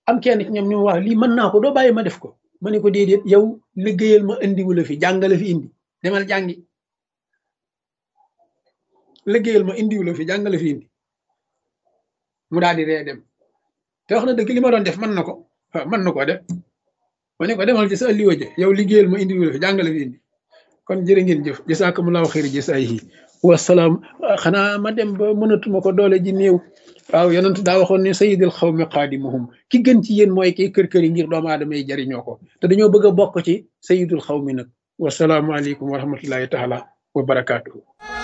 am kenn ci ñoom ñu wax lii mën naa ko doo bàyyi ma def ko ma ne ko déedéet yow liggéeyal ma indiwu la fi jàngale fi indi demal jàngi liggéeyal ma indiwu la fi jàngale fi indi mu daal di ree dem te wax na dëgg li ma doon def mën na ko waaw mën na koo def ma ne ko demal ci sa alliwa je yow liggéeyal ma indiwu la fi jàngale fi indi kon jërë ngeen jëf jasaakumullahu xayri jasaayihi wasalaam xanaa ma dem ba mënatuma ko doole ji néew waaw yonent daa waxoon ne sayidil xawmi qaadimuhum ki gën ci yéen mooy kiy kër kër yi ngir doomu aadama yi jariñoo ko te dañoo bëgg a bokk ci sayidul xawmi nag wasalaamualeykum wa rahmatullahi taala wa barakaatuhu